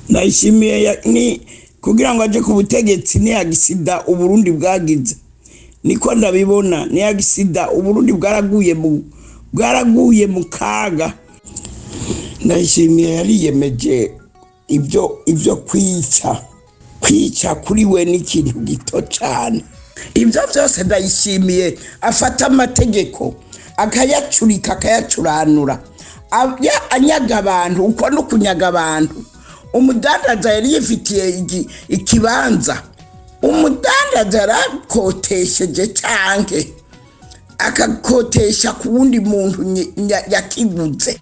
ndayishimiye ya- ni kugira ngo aje ku butegetsi ni agisida uburundi bwagize niko ndabibona ni agisida uburundi bwaraguye mu bwaraguye mu kaga ndayishimiye yariyemeje ibyo ibyo kwica kwica kuri we ni ikintu gito cyane ibyo byose ndayishimiye afata amategeko akayacurika akayacuranura Aya- anyaga abantu uko no kunyaga abantu umudandaza yari yifitiye igi- ikibanza umudandaza yarakotesheje canke akakotesha ku wundi muntu nye- nya- yakiguze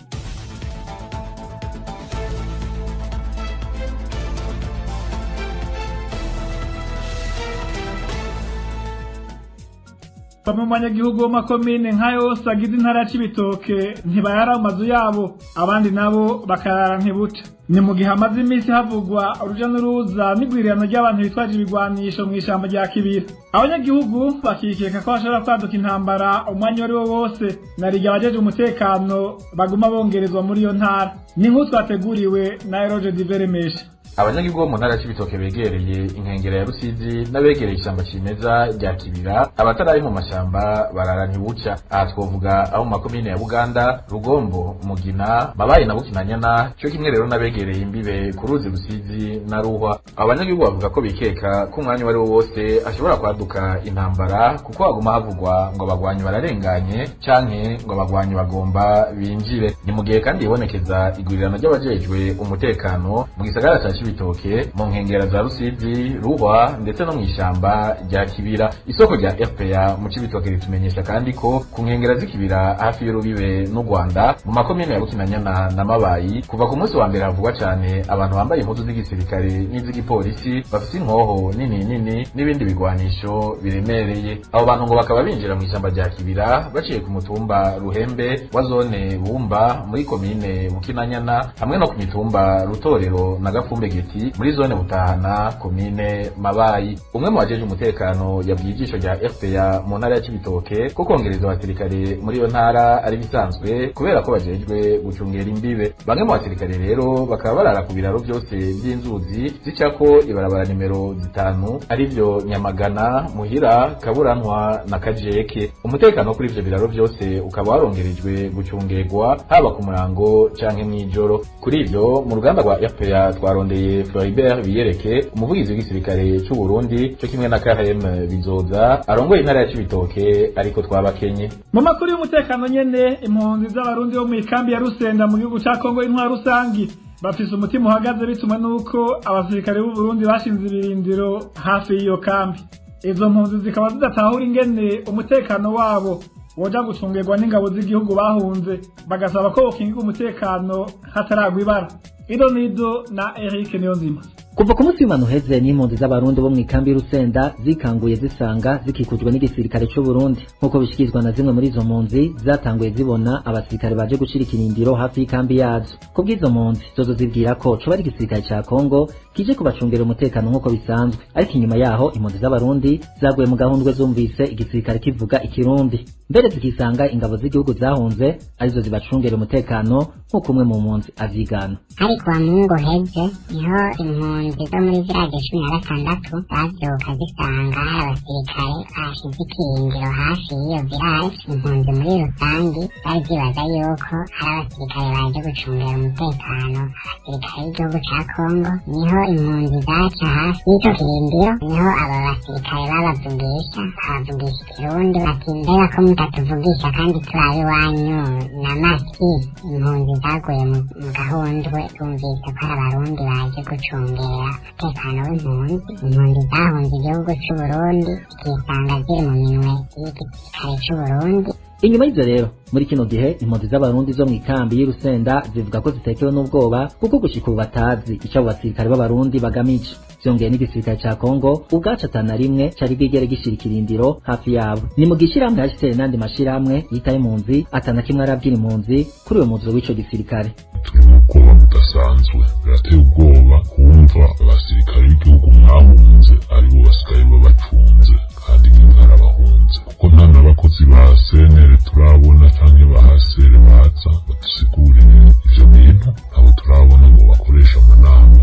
bamwe mu banyagihugu bo makomine nka yose agize intara ya cibitoke ntibayara mu mazu yabo abandi nabo bakarara ntibuca ni mu gihe hamaze iminsi havugwa uruja n'uruza n'igwirirano ry'abantu bitwaje ibigwanisho mu ishamba rya kibira abanyagihugu bakikeka ko hashobora kwaduka intambara umwanya uwo ari wo wose na rirya abajeje umutekano baguma bongerezwa muri iyo ntara ni nk'uko twateguriwe na eroge diveremesha abanyagihugu bo mu ntara y'ibitoke begereye inkengero ya rusizi n'abegereye ishyamba kimeza rya kibira abatari mu mashyamba barara ntibuca aha twovuga abo mu makomine ya buganda rugombo mugina mabayi na bukinanyana cyo kimwe rero n'abegereye imbibe ku ruzi rusizi na ruhwa abo banyagihugu bavuga ko bikeka ko umwanya uwo ari wo wose ashobora kwaduka intambara kuko haguma havugwa ngo abagwanyi bararenganye canke ngo abagwanyi bagomba binjire ni mu gihe kandi hibonekeza igwirirano ry'abajejwe umutekano mu gisagara ca cibitoke mu nkengera za rusizi ruhwa ndetse no mw'ishamba rya kibira isoko rya fpa mu cibitoke ritumenyesha kandi ko ku nkengera z'ikibira hafi y'urubibe n'u rwanda mu makomine ya bukinanyana na mabayi kuva ku munsi wa mbere havugwa cane abantu bambaye impuzu z'igisirikare n'iz'igipolisi bafise inkoho nini nini n'ibindi bigwanisho biremereye abo bantu ngo bakaba binjira mw'ishamba rya kibira baciye ku mutumba ruhembe wa zone bumba muri komine bukinanyana hamwe no ku mitumba rutorero na gafumbe geti muri zone butahana komine mabayi umwe mu bajeje umutekano yabwiye ijisho rya fpa mu ntara ya cibitoke ko kongereza abasirikare muri iyo ntara ari bisanzwe kubera ko bajejwe gucungera imbibe bamwe mu basirikare rero bakaba barara ku biraro byose by'inzuzi zicako ibarabara nimero zitanu arivyo nyamagana muhira kaburantwa na kajeke umutekano kuri ivyo biraro byose ukaba warongerejwe gucungerwa haba ku murango canke mw'ijoro kuri ivyo mu ruganda rwa fpa twarondeye floribert biyereke umuvugizi w'igisirikare c'u burundi co kimwe na khm bizoza arongoye intara ya cibitoke ariko twabakenye mu makuru y'umutekano nyene impunzi z'abarundi bo mu ikambi ya rusenda mu gihugu ca kongo y'intwaro rusangi bafise umutima uhagaze bitumwe n'uko abasirikare b'u Burundi bashinze ibirindiro hafi y'iyo kambi izo mpunzi zikaba zidatahura ingene umutekano wabo woja gucungirwa n'ingabo z'igihugu bahunze bagasaba ko bokingirwa umutekano hataragwa ibara ido nido na Eric Niyonzima kuva ku munsi w'imana uheze n'impunzi z'abarundi bo mu ikambi y'urusenda zikanguye zisanga zikikujwe n'igisirikare c'u Burundi nk'uko bishikirizwa na zimwe muri izo mpunzi zatanguye zibona abasirikare baje gucira ikirindiro hafi y'ikambi yazo kubw'izo mpunzi zozo zibwira ko coba ari igisirikare ca Kongo kije kubacungera umutekano nk'uko bisanzwe ariko inyuma yaho impunzi z'abarundi zaguye mu gahundwe zumvise igisirikare kivuga ikirundi mbere zikisanga ingabo z'igihugu zahunze arizo zibacungera umutekano nk'uko umwe mu mpunzi avyigana ariko wa mungu heze niho impunzi zo muri village cumi na gatandatu bavyuka zisanga hari abasirikare bashize ikirindiro hafi y'iyo village impunzi muri rusangi zari zibaza yuko hari abasirikare baje gucungera umutekano abasirikare b'igihugu ca kongo niho impunzi zaca hafi y'ico kirindiro niho abo basirikare babavugisha babavugisha ikirundi bati mbega ko mutatuvugisha kandi turabe iwanyu na maki impunzi zaguye mu mu gahundwe zumvise ko hari abarundi baje gucungera umutekano w'impunzi impunzi zahunze igihugu c'uburundi zikisanga ziri mu minwe y'igisirikare c'uburundi inyuma y'ivyo rero muri kino gihe impunzi z'abarundi zo mu ikambi y'urusenda zivuga ko zitekewe n'ubwoba kuko gushika ubu batazi ico abo basirikare b'abarundi bagamije vyongeye n'igisirikare ca kongo ubwaco atana rimwe cari bwigere gishira ikirindiro hafi yabo ni mu gishirahamwe hashitere n'andi mashirahamwe yitaye impunzi atana kimwe arabwira impunzi kuri uwo muziro w'ico gisirikare ubwoba budasanzwe birateye ubwoba kumva abasirikare b'igihugu mwahunze aribo basigaye babacunze kandi mwarabahunze kuko nta n'abakozi ba senere turabona canke ba hasere baza badusigurire ivyo bintu abo turabona ngo bakoresha amanama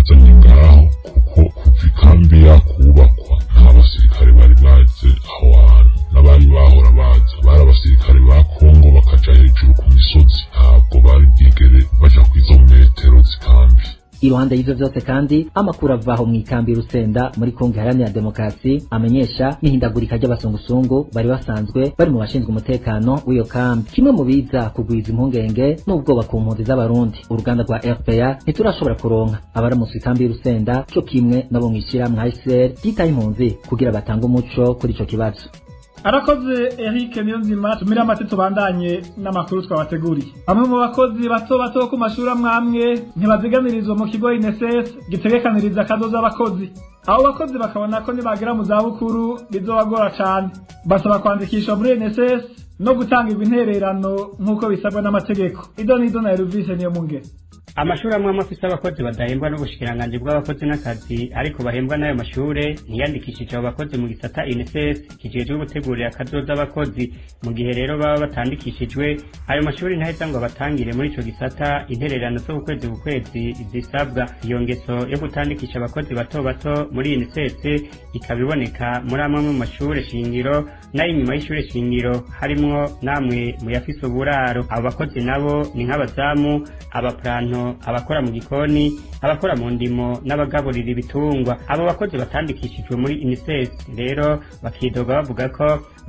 babazanye ngaho kuko kuva ikambi yakubakwa nta basirikare bari baze aho hantu n'abari bahora baza bari abasirikare ba kongo bakaja hejuru ku misozi ntabwo bari bwigere baja kw'izo metero z'ikambi iruhande y'ivyo vyose kandi amakuru avaho mw'ikambi rusenda muri kongo iharanira demokarasi amenyesha n'ihindagurika ry'abasungusungu bari basanzwe bari mu bashinzwe umutekano w'iyo kambi kimwe mu biza kugwiza impungenge n'ubwoba ku mpunzi z'abarundi uruganda rwa rpa ntiturashobora kuronka abaramutse ikambi y'urusenda co kimwe nabo mw'ishirahamwe hcr ryitaye impunzi kugira batange umuco kuri ico kibazo arakoze Eric Niyonzima tumira amate tubandanye n'amakuru twabateguriye bamwe mu bakozi bato bato ku mashuri amwe amwe ntibaziganirizwa mu kigo INSS gitegekaniriza akazoza abakozi abo bakozi bakabona ko nibagera mu zabukuru bizobagora cane basaba kwandikishwa muri INSS no gutangirwa intererano nk'uko bisabwa n'amategeko ido nido na Elvis niyo mungere amashuri amwe amwe afise abakozi badahembwa n'ubushikiranganji bw'abakozi n'akazi ariko bahembwa n'ayo mashure ntiyandikishije abo bakozi mu gisata INSS kijejwe gutegurira akazoza abakozi mu gihe rero baba batandikishijwe ayo mashuri ntaheza ngo abatangire muri ico gisata intererano zo ukwezi ku kwezi zisabwa iyo ngeso yo gutandikisha abakozi bato bato muri INSS ikaba iboneka muri amwe mu mashure shingiro n'ay'inyuma y'ishure shingiro harimwo namwe mu yafise uburaro abo bakozi nabo ni nk'abazamu abaplanto abakora mu gikoni abakora mu ndimo n'abagaburira ibitungwa abo bakozi batandikishijwe muri INSS rero bakidoga bavuga ko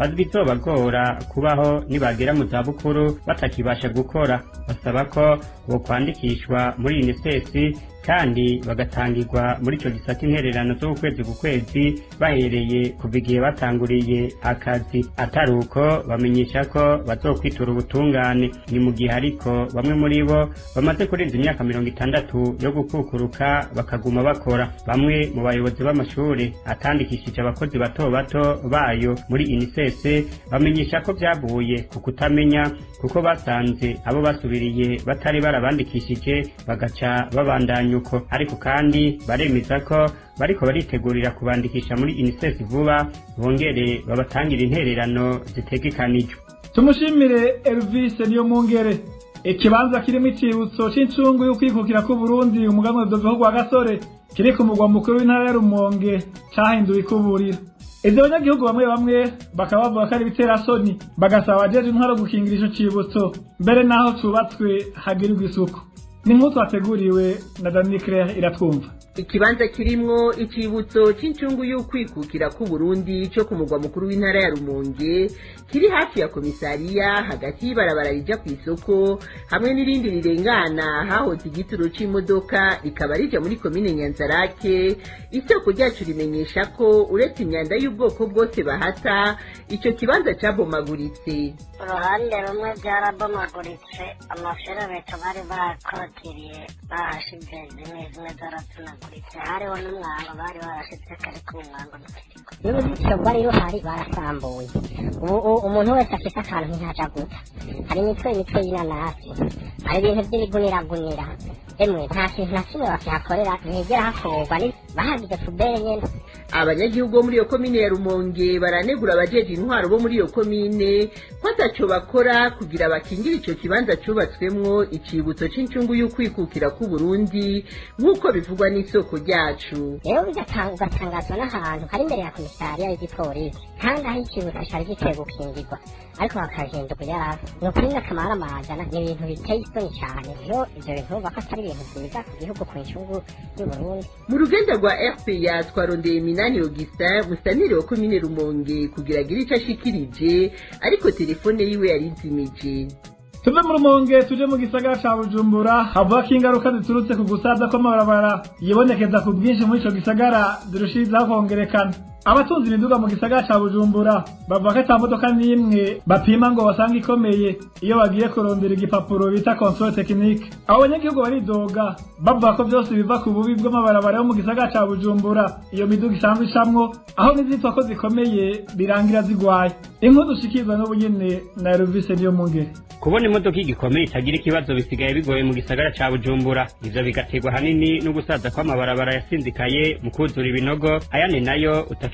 bizobagora kubaho nibagera mu zabukuru batakibasha gukora basaba ko bokwandikishwa muri INSS kandi bagatangirwa muri ico gisata intererano z'ukwezi ku kwezi bahereye kuva igihe batanguriye akazi atari uko bamenyesha ko bazokwitura ubutungane ni mu gihe ariko bamwe muri bo bamaze kurenza imyaka mirongo itandatu yo gukukuruka bakaguma bakora bamwe mu bayobozi b'amashure atandikishije abakozi bato bato bayo muri INSS bamenyesha ko vyavuye ku kutamenya kuko basanze abo basubiriye batari barabandikishije bagaca babandanya uko ariko kandi baremeza ko bariko baritegurira kubandikisha muri INSS vuba bongere babatangira intererano zitegekanijwe tumushimire Elvis niyo mungere ikibanza kirimo icibutso c'icungu y'ukwikukira k'uburundi umuganwa doveho gwa gasore kiri ku mugwa mukuru w'intara ya rumonge cahinduwe ikuburiro ivyo banyagihugu bamwe bamwe bakaba bavuga ko ari ibiterasoni bagasaba abajeje intwaro gukingira ico cibutso mbere n'aho cubatswe hagirirwa isuku ni nk'uko twateguriwe na dani claire iratwumva ikibanza kirimwo icibutso c'icungu y'ukwikukira k'uburundi co ku mugwa mukuru w'intara ya rumonge kiri hafi ya komisariya hagati y'ibarabara rija kw'isoko hamwe n'irindi rirengana hahoze igituro c'imodoka rikaba rija muri komine nyanzarake isoko ryacu rimenyesha ko uretse imyanda y'ubwoko bwose bahata ico kibanza cabomaguritse uruhande rumwe byarabomaguritse amaferobeto bari bakorotiriye bahashize zimwe zimwe zaratunaguritse hariho n'umwango bari barashize ariko umwango ntukiriko n'uruzitiro rwari ruhari barasambuye ubu umuntu wese afite akantu ntihaja guta hari imitwe imitwe y'inanasi hari ibintu by'ibiguniragunira emwe nta kintu na kimwe bakihakorera ntihigera hakorwa bahagize pubere nyene abanyagihugu bo muri iyo komine ya rumonge baranegura abajeje intwaro bo muri iyo komine ko ataco bakora kugira bakingire ico kibanza cubatswemwo icibutso c'incungu y'ukwikukira k'uburundi nk'uko bivugwa n'isoko ryacu rero ugatangazwa n'ahantu hari imbere ya komisariya y'igipolisi kandi aho icibutso cari giteye gukingirwa ariko bakagenda kuyaraba ni ukuri n'akamara amajana ni ibintu biteye isoni cane rero ivyo bintu bumva ko atari ibintu vyiza ku gihugu ku ncungu y'uburundi mu ruganda rwa rpa twarondeye minani augustin musanire wa komine rumonge kugira agire ico ashikirije ariko telefone yiwe yarizimije tuve mu rumonge tuje mu gisagara ca bujumbura havuga ko ingaruka ziturutse ku gusaza kw'amabarabara yibonekeza ku bwinshi muri ico gisagara zirushirizaho kongerekana abatunze imiduga mu gisagara ca bujumbura bavuga ko ata modoka n'imwe bapima ngo basanga ikomeye iyo bagiye kurondera igipapuro bita control technique abo banyagihugu baridoga bavuga ko vyose biva ku bubi bw'amabarabara yo mu gisagara ca bujumbura iyo miduga isanzwe icamwo aho n'izitwa ko zikomeye birangira zigwaye inkuru dushikirwa n'ubu nyene na Elvis niyo mungere kubona imodoka igikomeye itagira ikibazo bisigaye bigoye mu gisagara ca bujumbura ivyo bigaterwa hanini no gusaza kw'amabarabara yasinzikaye mu kuzura ibinogo ayandi nayo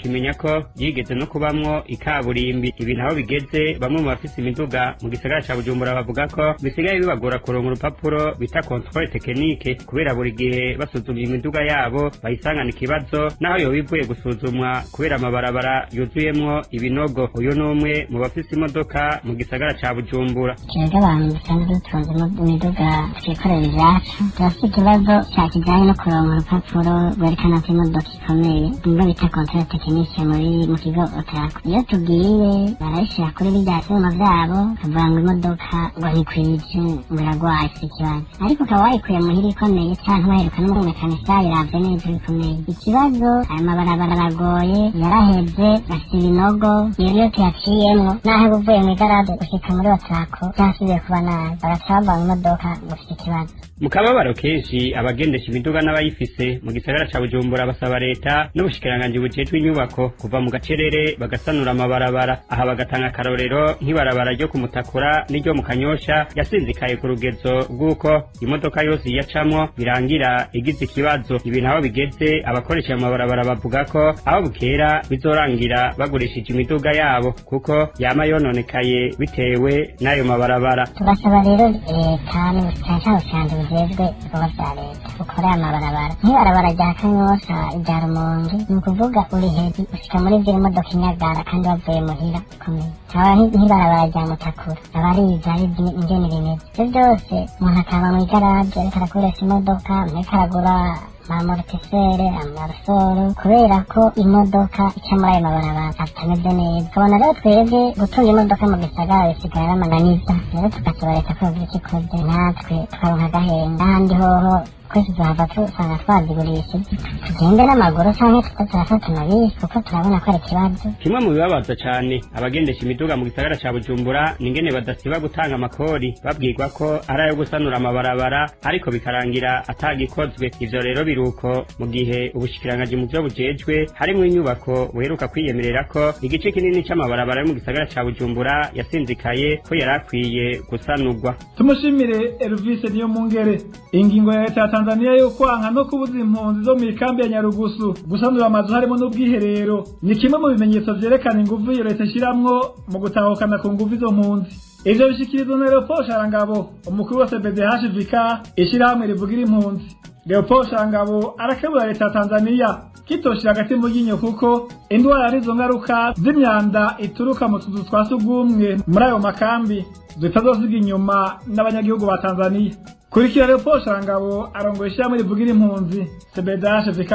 mukimenya ko yigeze no kubamwo ikaburimbi ibi naho bigeze bamwe mu bafise imiduga mu gisagara ca bujumbura bavuga ko bisigaye bibagora kuronka urupapuro bita controle tekinike kubera buri gihe basuzumye imiduga yabo bayisangana ikibazo naho yoba ivuye gusuzumwa kubera amabarabara yuzuyemwo ibinogo uyu ni umwe mu bafise imodoka mu gisagara ca bujumbura twebwe abantu dusanzwe dutunze imiduga twikorera ibyacu turafite ikibazo cya kijyanye no kuronka urupapuro rwerekana ko imodoka ikomeye nibwo bita kontorore tekinike muri mu kigo otarako iyo tugiye barayishyira kuri bijya byuma byabo bakavuga ngo imodoka ngo ntikwije ngo iragwaye si ikibazo ariko ukaba wayikuye muhira ikomeye cyangwa waheruka n'umumekanisha biravye neza bikomeye ikibazo aya mabarabara aragoye yarahebye bafite ibinogo rero iyo tuyaciyemwo naho uba uvuye mu igaraje gushika muri otarako byasubiye kuba nabi bagaca bava mu modoka ngo ufite ikibazo mu kababaro kenshi abagendesha imiduga n'abayifise mu gisagara ca bujumbura basaba leta n'ubushikiranganji bujejwe inyubako kuva mu gacerere bagasanura amabarabara aha bagatanga akarorero nk'ibarabara ryo kumutakura n'iryo mu kanyosha yasinzikaye ku rugezo rw'uko imodoka yose iyacamwo birangira igize ikibazo ibi naho bigeze abakoresha ayo mabarabara bavuga ko aho bukera bizorangira bagurishije imiduga yabo kuko yama yononekaye bitewe n'ayo mabarabara tugasaba rero leta n'ubushikiranganji bujejwe ibikorwa vya leta bukorera amabarabara nk'ibarabara rya kanyosha rya rumonge ni ukuvuga uri hejuru ushika muri vyo imodoka inyagara kandi wavuye muhira ikomeye haba nk'ibarabara rya mutakura aba ariza ari ingene rimeze ivyo byose umuntu akaba mu igaraje ariko arakoresha imodoka ariko aragura amamortisere amarusoro kubera ko imodoka ica muri ayo mabarabara atameze neza ukabona rero twebwe gutunga imodoka mu gisagara bisigaye ari amananiza rero tugasaba leta ko yogira icyo ikoze natwe tukaronka agahenda ahandi hoho twese tuhava tusanga twazigurisha tugende n'amaguru canke tuko turafata amabisi kuko turabona ko ari ikibazo kimwe mu bibabaza cane abagendesha imiduga mu gisagara ca bujumbura ni ingene badasiba gutanga amakori babwirwa ko ari ayo gusanura amabarabara ariko bikarangira atagikozwe ivyo rero biruko mu gihe ubushikiranganji mu vyo bujejwe harimwo inyubako buheruka kwiyemerera ko igice kinini c'amabarabara yo mu gisagara ca bujumbura yasinzikaye ko yari akwiye gusanurwa tumushimire Elvis niyo mungere ingingo ya leta ya Tanzania yo kwanka no kubuza impunzi zo mu ikambi ya Nyarugusu gusanura amazu harimo n'ubwiherero ni kimwe mu bimenyetso vyerekana inguvu iyo leta ishiramwo mu gutahukana ku nguvu izo mpunzi ivyo bishikirizwa na Leopold Sharangabo umukuru wa CBDHVK ishirahamwe rivugira impunzi Leopold Sharangabo arakebura leta ya Tanzania kitoshira hagati mu ryinyo kuko indwara arizo ngaruka z'imyanda ituruka mu tuzu twa sugumwe muri ayo makambi zitazosiga inyuma n'abanyagihugu ba Tanzania kurikira Leopold Sharangabo arongoye ishyirahamwe rivugira impunzi CBDHVK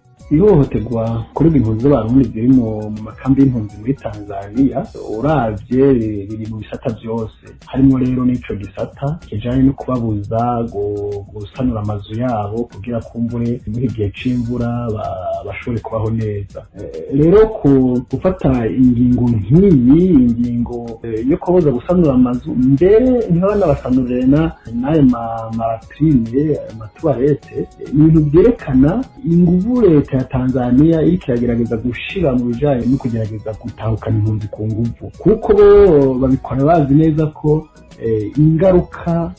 ihohoterwa kuri impunzi z'abarundi ziri mu makambi y'impunzi muri tanzania uravye riri mu bisata vyose harimo rero n'ico gisata kijanye no kubabuza gusanura amazu yabo kugira kumbure muri igihe c'imvura bashobore kubaho neza rero gufata ingingo nk'iyi ingingo yo kubabuza gusanura amazu mbere ntibanabasanurire n'ayo maraprime ayo matuwarete ni ibintu vyerekana inguvu leta ya Tanzania iriko iragerageza gushira mu bijanye no kugerageza gutahukana impunzi ku nguvu kuko bo babikora bazi neza ko ingaruka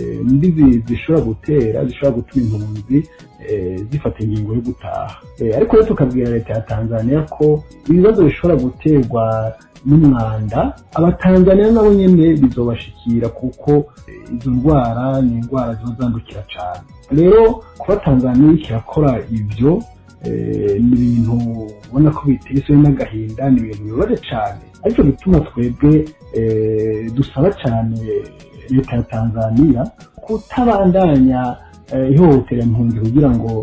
mbi zishobora gutera zishobora gutuma impunzi zifata ingingo yo gutaha ariko rero tukabwira leta ya Tanzania ko ibibazo bishobora guterwa n'umwanda abatanzaniya nabo nyene bizobashikira kuko izo ndwara ni indwara ziba zandukira cane rero kuba tanzaniya iriko irakora ivyo ni ibintu ubona ko biteswe n'agahinda ni ibintu bibabaje cyane ariko bituma twebwe dusaba cyane leta ya tanzania kutabandanya ihohotera impunzi kugira ngo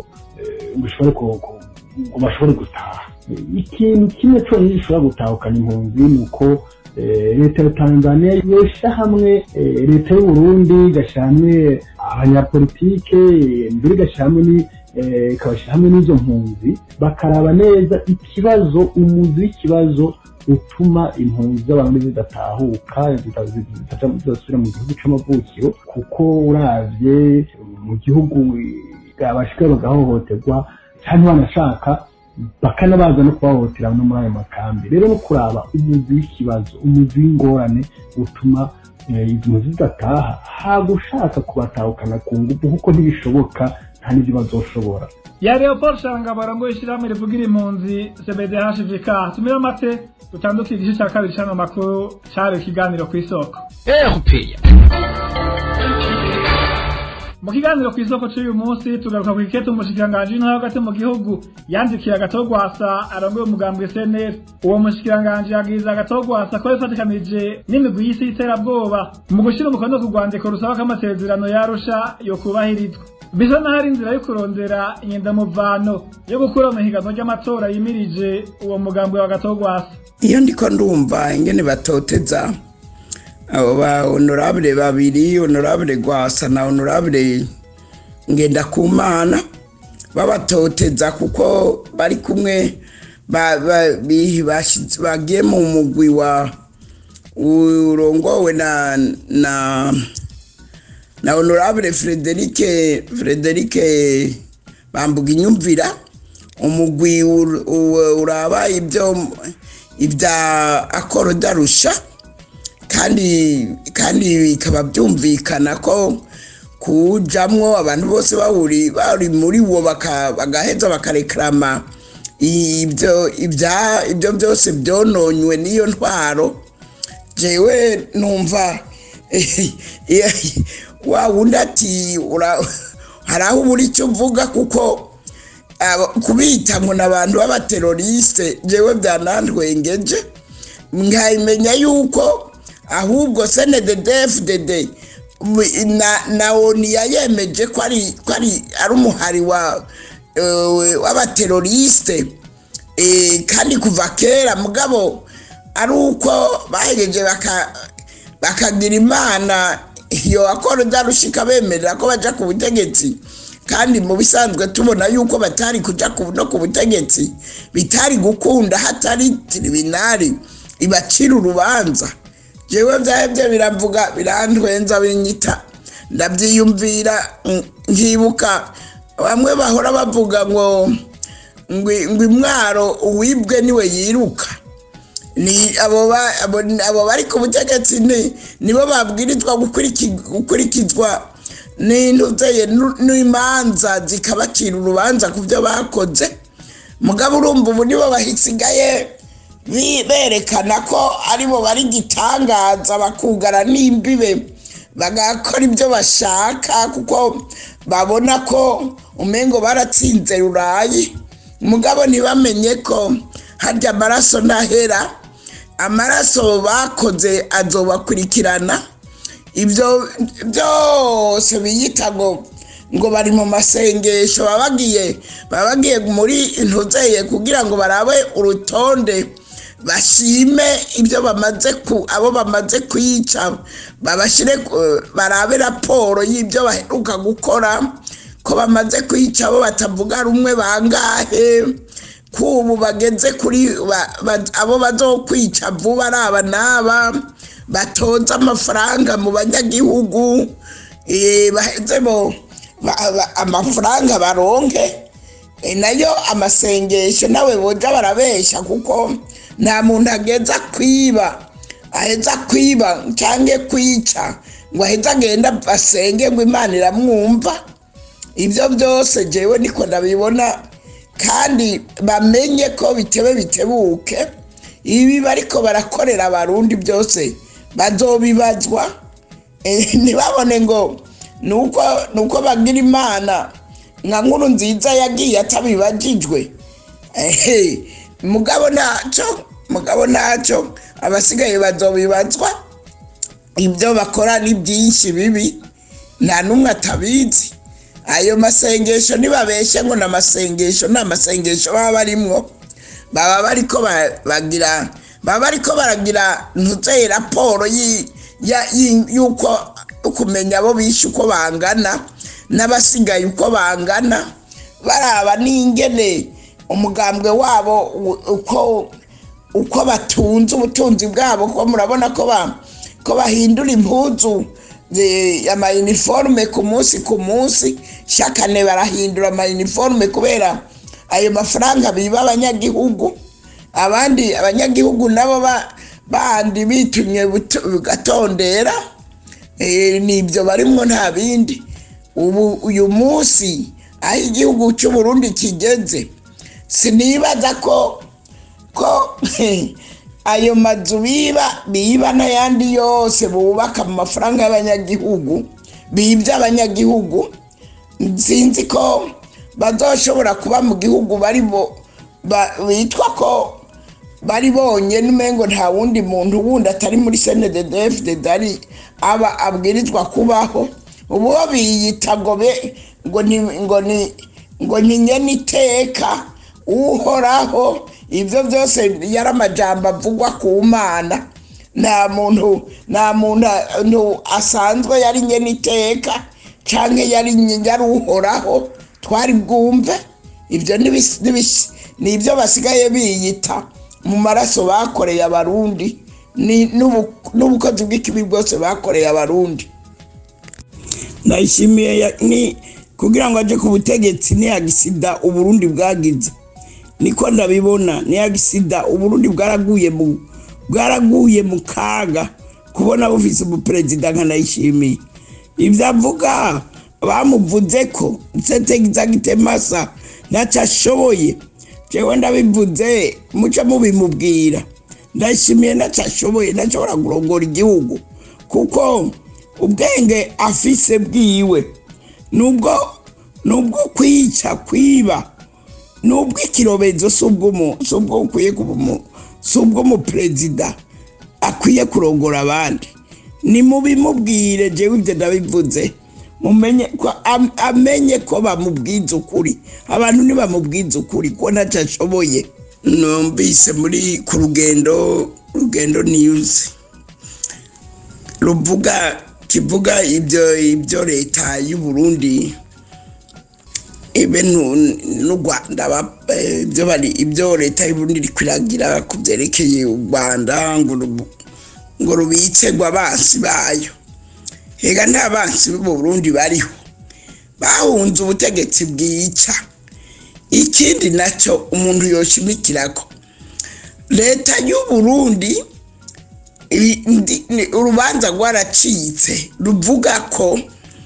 bashobore gutaha ikintu kimwe cyonyine gishobora gutahukana impunzi ni uko leta ya tanzania yosha hamwe leta y'uburundi igashyira hamwe abanyapolitike mbere igashyira hamwe ikabashyira hamwe n'izo mpunzi bakaraba neza ikibazo umuzi w'ikibazo utuma impunzi z'abantu zidatahuka zidasubira mu gihugu cy'amavukiro kuko uravye mu gihugu abashika bagahohoterwa cyangwa banashaka bakanabaza no kubahohotera no muri ayo makambi rero no kuraba umuzi w'ikibazo umuzi w'ingorane utuma izi mpunzi zidataha hagushaka kubatahukana ku ngufu kuko ntibishoboka nta n'ibyo bazoshobora ya leopold shanga barongoye ishyirahamwe rivugira impunzi cbdhvk tumire amate dutanduke igice cya kabiri cy'ano makuru cyari ikiganiro ku isoko erupeya mu kiganiro ku isoko cy'uyu munsi tugaruka ku ikete umushikiranganji w'intara hagati mu gihugu yandikiye agatogwasa arongoye umugambwe cnr uwo mushikiranganji yabwiriza agatogwasa ko yifatikanije n'imigwi y'isi y'iterabwoba mu gushyira umukono ku rwandiko rusaba ko amasezerano yarusha yo kubahirizwa bisa naho ari inzira yo kurondera inyendamuvano yo gukura mu higanwa ry'amatora yimirije uwo mugambwe wa gatogwasa iyo ndiko ndumva ingene batoteza abo ba honorable babiri honorable gwasa na honorable ngendakumana babatoteza kuko bari kumwe ba- ba- bi- bashize- bagiye mu mugwi wa urongowe na na na honorable Frederic Frederic bambuga inyumvira umugwi ur- u- uraba ibyo ibya akoro darusha kandi kandi bikaba byumvikana ko kujamwo abantu bose bahuri bari muri wo baka- bagaheza bakareklama ibyo ibya ibyo byose byononywe n'iyo ntwaro jewe numva wa wundi ati ura- hari aho ubura icyo uvuga kuko aba- kubita ngo ni abantu b'abateroriste jewe byanantwengeje nkabimenya yuko ahubwo senededefudede na na oni yayemeje ko ari ko ari ari umuhari wa eh, w'abateroriste Eh, kandi kuva kera mugabo ari uko bahejeje baka bakagira imana iyo akora udarushika bemerera ko baja ku butegetsi kandi mu bisanzwe tubona yuko batari kuja ku- no ku butegetsi bitari gukunda hatari tribunali ibacira urubanza jewe vyahevye biravuga birantwenza binyita ndavyiyumvira mm, nkibuka bamwe bahora bavuga ngo ngwi ngwi mwaro uwibwe niwe yiruka ni abo ba- abo abo bari ku butegetsi ni nibo babwirizwa gukuriki- gukurikizwa n'intuzeye n'imanza zikabacira urubanza ku byo bakoze mugabo urumva ubu nibo bahisigaye bi- berekana ko aribo bari gitangaza bakugara n'imbibe bagakora ibyo bashaka kuko babona ko umengo baratsinze rurayi mugabo ntibamenye ko harya amaraso ntahera amaraso bakoze azobakurikirana ibyo byose biyita ngo ngo bari mu masengesho baba bagiye baba bagiye muri intuzeye kugira ngo barabe urutonde bashime ibyo bamaze ku abo bamaze kwica babashyire ku- barabe raporo y'ibyo baheruka gukora ko bamaze kwica abo batavuga rumwe bangahe kubu bageze kuri ba- ba- abo bazokwica vuba ari aba n'aba batoza amafaranga mu banyagihugu eh, baheze bo ba- ba- amafaranga baronke E, nayo amasengesho nawe boja barabesha kuko nta muntu ageza kwiba aheza kwiba cyangwa kwica ngo aheze agenda asenge ngo imana iramwumva ibyo byose jewe niko ndabibona kandi bamenye ko bitewe bitebuke ibi bariko barakorera abarundi byose bazobibazwa Eh, ntibabone ngo nuko nuko bagira imana nka nkuru nziza yagiye atabibajijwe Ehe, mugabo ntacyo mugabo ntacyo abasigaye bazobibazwa ibyo bakora ni byinshi bibi nta n'umwe atabizi ayo masengesho ntibabeshye ngo ni amasengesho ni amasengesho baba barimwo baba bariko ba- bagira baba bariko baragira ntuzeye raporo yi- ya- yi- y'uko kumenya abo bishe uko bangana n'abasigaye uko bangana baraba n'ingene umugambwe wabo u- uko uko batunze ubutunzi bwabo ko murabona ko ba ko bahindura impuzu eh, amayiniforume ku munsi ku munsi shakane barahindura amayiniforume kubera ayo mafaranga biba abanyagihugu abandi abanyagihugu nabo ba- bandi bitumye buto- bugatondera eh, nibyo barimwo nta bindi ubu uyu munsi aho igihugu cy'uburundi kigeze sinibaza ko ko ayo mazu biba biba n'ayandi yose bubaka mu mafaranga y'abanyagihugu bibye abanyagihugu sinzi ko bazoshobora kuba mu gihugu bari bo bitwa ko bari bonyine umengo nta wundi muntu wundi atari muri senededefudede ari aba abwirizwa kubaho ubu bo biyita ngo be ngo ni ngo ni ngo ni nyene iteka uhoraho ibyo byose yari amajambo avugwa ku mana nta muntu nta muntu asanzwe yari nyene iteka cyangwa yari yari uhoraho twari bwumve ibyo ni ibyo basigaye biyita mu maraso bakoreye abarundi n'ubukozi bw'ikibi bwose bakoreye abarundi ndayishimiye ni kugira ngo ajye ku butegetsi niyagisida uburundi bwagize niko ndabibona niyagisida uburundi bwaraguye mu bwaraguye mu kaga kubona bufise umuperezida nka ndayishimiye ibyo avuga bamuvuze ko masa ntacyo ashoboye jewe ndabivuze muce mubimubwira ndashimiye ntacyo ashoboye ntashobora kurongora igihugu kuko ubwenge afise bwiwe nubwo nubwo kwica kwiba nubwo ikirobezo si ubwo ukwiye si ubw'umuperezida akwiye kurongora abandi ni mubimubwire jewe ibyo ndabivuze mumenye ko amenye ko bamubwiza ukuri abantu ntibamubwiza ukuri ko ntacyo ashoboye numvise muri ku rugendo rugendo niyuzi ruvuga kivuga ibyo ibyo leta y'u Burundi ibe n'u Rwanda ibyo bari ibyo leta y'u Burundi iri kwiragira ku byerekeye u Rwanda ngo ngo rubitse ngo abansi bayo hega nta bansi b'u Burundi bariho bahunze ubutegetsi bwica ikindi nacyo umuntu yoshimikira ko leta y'u Burundi urubanza rwaracitse ruvuga ko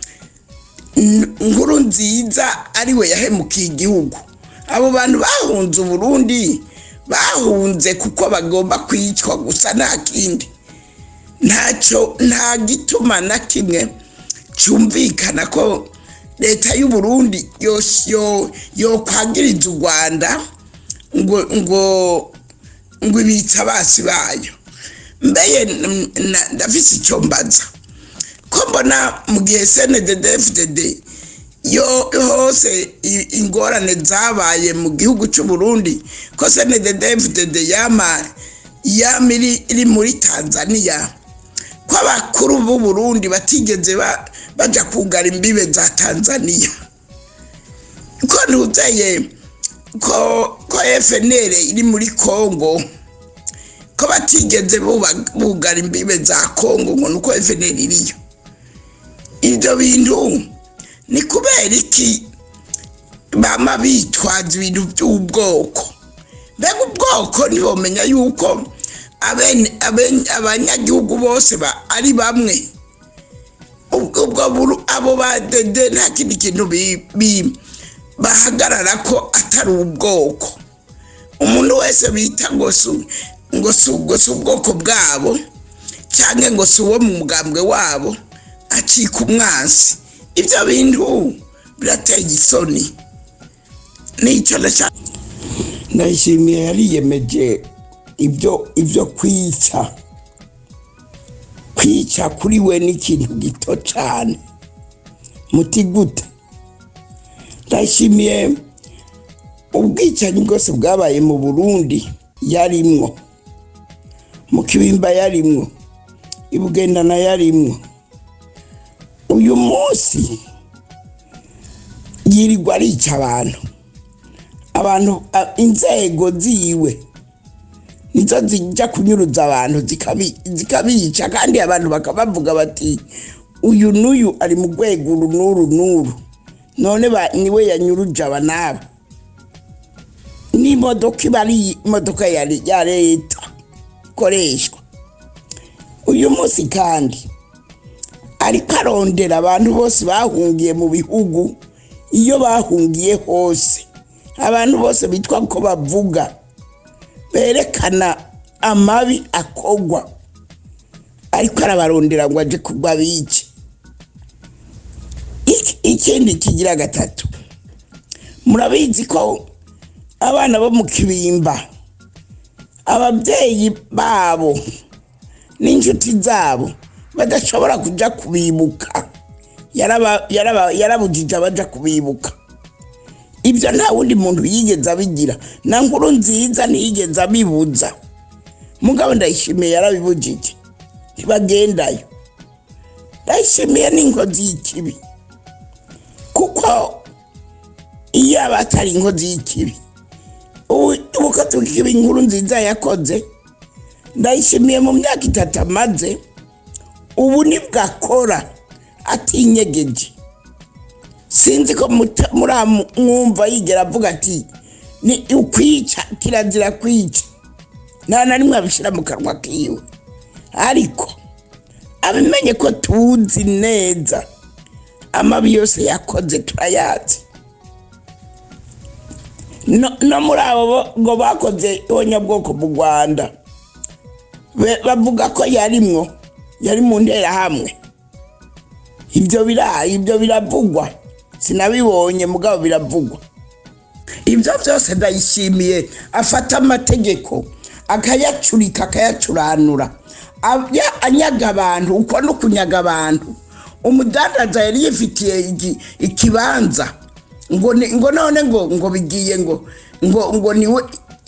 nkuru nziza ariwe yahemukiye igihugu abo bantu bahunze uburundi bahunze kuko bagomba kwicwa gusa nta kindi ntacyo nta gituma na kimwe cyumvikana ko leta y'u Burundi yo kwagiriza u rwanda ngo ngo ngo ibitse abasi bayo mbeye ndafise icyo mbaza ko mbona mu gihe cndddfdd yo hose ingorane zabaye mu gihugu cy'u Burundi ko cndddfdd yama yama iri muri tanzania ko abakuru b'u Burundi batigeze bajya kugara imbibe za tanzania ko ntuzeye ko ko fnr iri muri congo ko batigeze bugara imbibe za congo ngo nuko fnr iriyo ibyo bintu ni kubera iki bama bitwaza ibintu by'ubwoko mbega ubwoko ntibamenya yuko abanyagihugu bose ari bamwe ubwo abo badede nta kindi kintu bahagarara ko atari ubwoko umuntu wese bita ngo si ubwoko bwabo cyangwa ngo si uwo mu mugambwe wabo acika umwansi ibyo bintu birateye isoni nicyo ndayishimiye yariyemeje ibyo ibyo kwica kwica kuri we ni ikintu gito cyane muti gute ndashimiye ubwicanyi bwose bwabaye mu burundi yarimwo mu kibimba yarimwo ibugendana yarimwo uyu munsi yirirwa arica abantu abantu inzego ziwe nizo zijya kunyuruza abantu zikabica kandi abantu bakabavuga bati uyu n'uyu ari mu rwego uru n'uru n'uru none niwe yanyuruje aba n'aba n'imodoka iba ari imodoka ya leta ikoreshwa uyu munsi kandi ariko arondera abantu bose bahungiye mu bihugu iyo bahungiye hose abantu bose bitwa ko bavuga berekana amabi akogwa ariko arabarondera ngo aje kugwa bice Ik- ikindi kigira gatatu murabizi ko abana bo mu kibimba ababyeyi babo n'inshuti zabo badashobora kujya kubibuka Yaraba- yaraba- yarabujije abaja kubibuka ibyo nta wundi muntu yigeze abigira na nkuru nziza ntiyigeze abibuza mugabo ndayishimiye yarabibujije ntibagendayo ndayishimiye n'inkozi y'ikibi kuko iyo aba atari inkozi y'ikibi ubu ubu ko tukiba inkuru nziza yakoze ndayishimiye mu myaka itatu amaze ubu nibwo akora atinyegeje sinzi ko muta- muramwumva yigera avuga ati ni ukwica kirazira kwica nta na rimwe abishyira mu kanwa kiwe ariko abimenye ko tuzi neza amabi yose yakoze turayazi no no muri abo bo- ngo bakoze ibonyabwoko mu rwanda be- bavuga ko yarimwo yari mu nterahamwe ibyo bira ibyo biravugwa sinabibonye mugabo biravugwa ibyo byose ndayishimiye afata amategeko akayacurika akayacuranura Abya- anyaga abantu uko no kunyaga abantu umudandaza yari yifitiye igi- ikibanza ngo ni- ngo none ngo ngo bigiye ngo ngo ngo niwe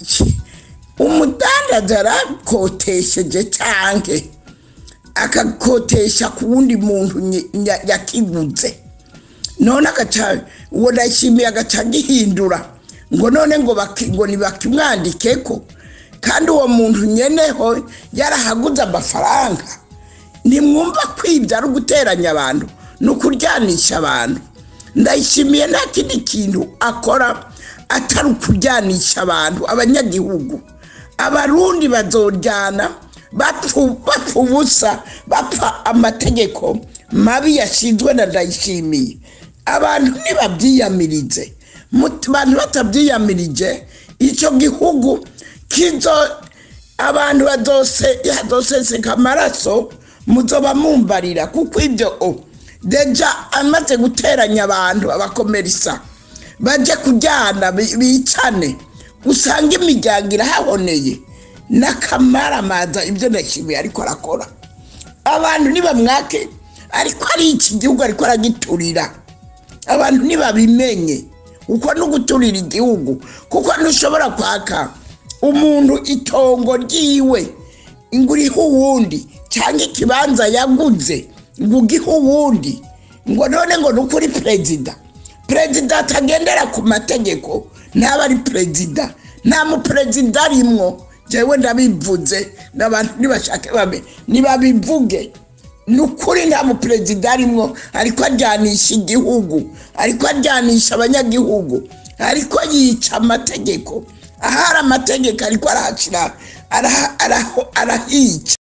umudandaza yarakotesheje cyanke akakotesha ku wundi muntu nye- nya- yakiguze none agaca uwo ndayishimiye agaca agihindura ngo none ngo baki- ngo ntibakimwandikeko kandi uwo muntu nyeneho yarahaguze amafaranga ntimwumva ko ibyo ari uguteranya abantu ni ukuryanisha abantu ndayishimiye nta kindi kintu akora atari ukuryanisha abantu abanyagihugu abarundi bazoryana bapfu bapfa ubusa bapfa amategeko mabi yashinzwe na ndayishimiye abantu ntibabyiyamirize Mu- abantu batabyiyamirije icyo gihugu kizo abantu bazose hazoseseka amaraso muzoba mumbarira kuko ibyo o deja amaze guteranya abantu abakomerisa baje kujyana bi- bicane usanga imiryango irahahoneye n'akamaramaza ibyo ndashimiye ariko arakora abantu ntibamwake ariko ari iki gihugu ariko aragiturira abantu ntibabimenye uko no guturira igihugu kuko ntushobora kwaka umuntu itongo ryiwe ngo urihe uwundi cyangwa ikibanza yaguze ngo ugihe uwundi ngo none ngo ni ukuri perezida perezida atagendera ku mategeko ntaba ari perezida nta muperezida arimwo njyewe ndabivuze n'abantu nibashake babe nibabivuge ni ukuri nta muperezida arimwo ariko ajyanisha igihugu ariko ajyanisha abanyagihugu ariko yica amategeko ahari amategeko ariko arahacira araha- araho- arahica